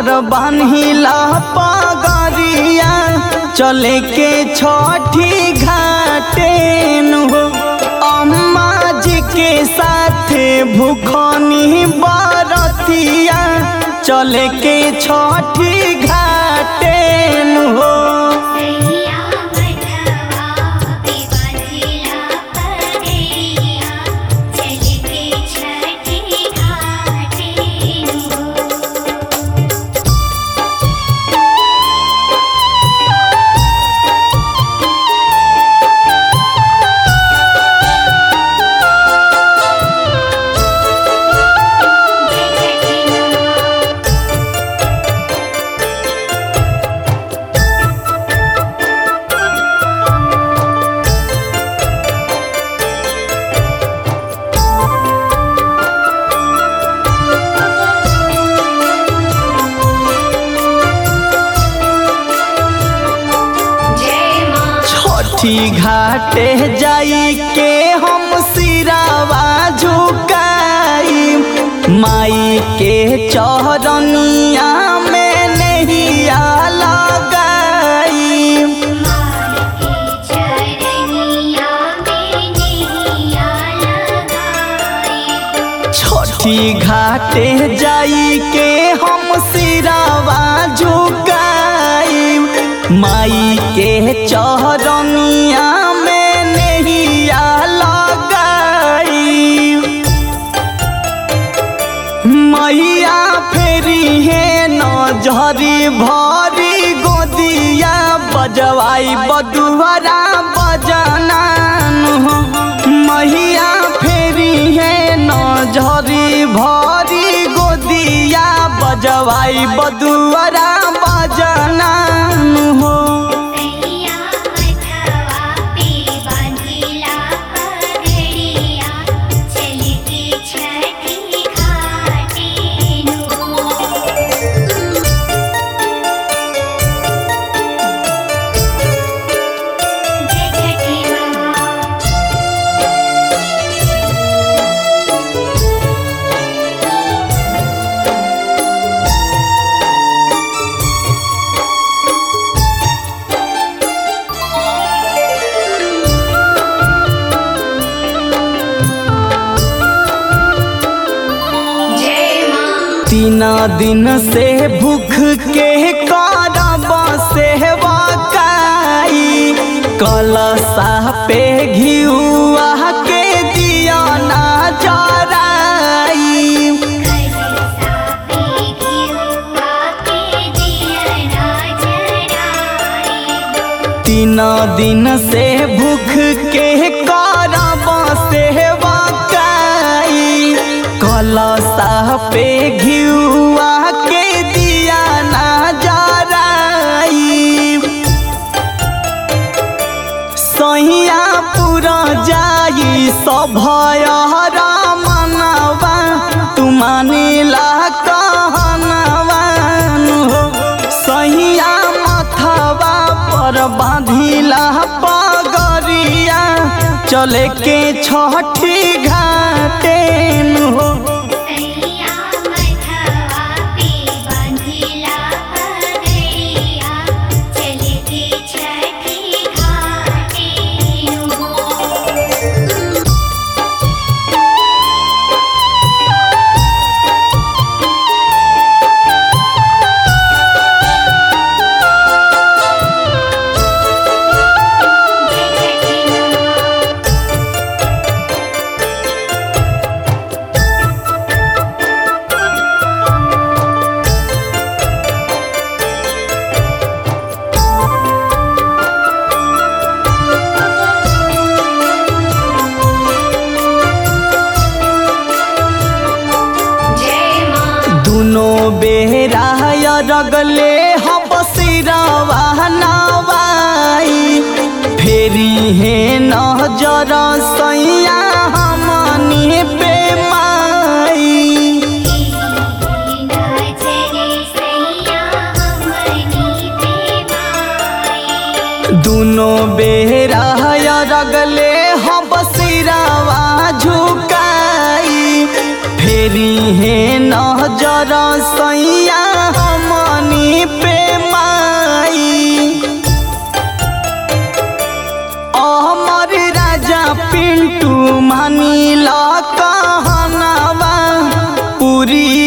पर बान्हिला पगरिया चले के छठी घाटे हो अम्मा जी के साथे भूखनी बरतिया चले के छठी घाटे हो सैया मधवा पे बांधिला पगैया चल के छठी घाटे हो जय छठी माँ जय माँ छठी घाटे जाई के हम सिरावा झुकाई माई के चौरनिया में नहिया लगाई माँ के चरनिया में नैया लगाई छठी घाटे जाई के हम सिरावा झुकाई माई के चौरनिया में नहिया लगाई मैया फेरी है नजरी भरी गोदिया बजवाई बदुहरा बजनान हो मैया फेरी है नजरी भरी गोदिया बजवाई बदुहरा बजनान हो सैया मधवा पे बांधिला पगड़िया चल के छठी घाटे हो जय छठी माँ जय माँ तीन दिन से भूख के करब सेवकाई कलसा पे घिउआ के दिया ना जराई कलसा पे घिउआ के दिया जराई तीन दिन से भूख के करब सेवकाई कलसा पे घिउआ के दिया ना जराई सहिया पूरा जाई सभयहरा मनवा तू मानिला कहनवान हो सहिया मथवा पर बांधिला पगरिया चले के छठी घाटे हो सैया मधवा पे बांधिला पगड़िया चल के छठी घाटे हो जय छठी माँ जय माँ दुनो बेरा रगले हम सिरवा नवाई फेरी हे नजर सैया हमनी पे माई नजरे सैया हमनी पे माई दुनो बेरा रगले हम सिरवा झुकाई फेरी हे नजर सैया हम पे माई अमर राजा पिंटू मानी ला कहनावा पूरी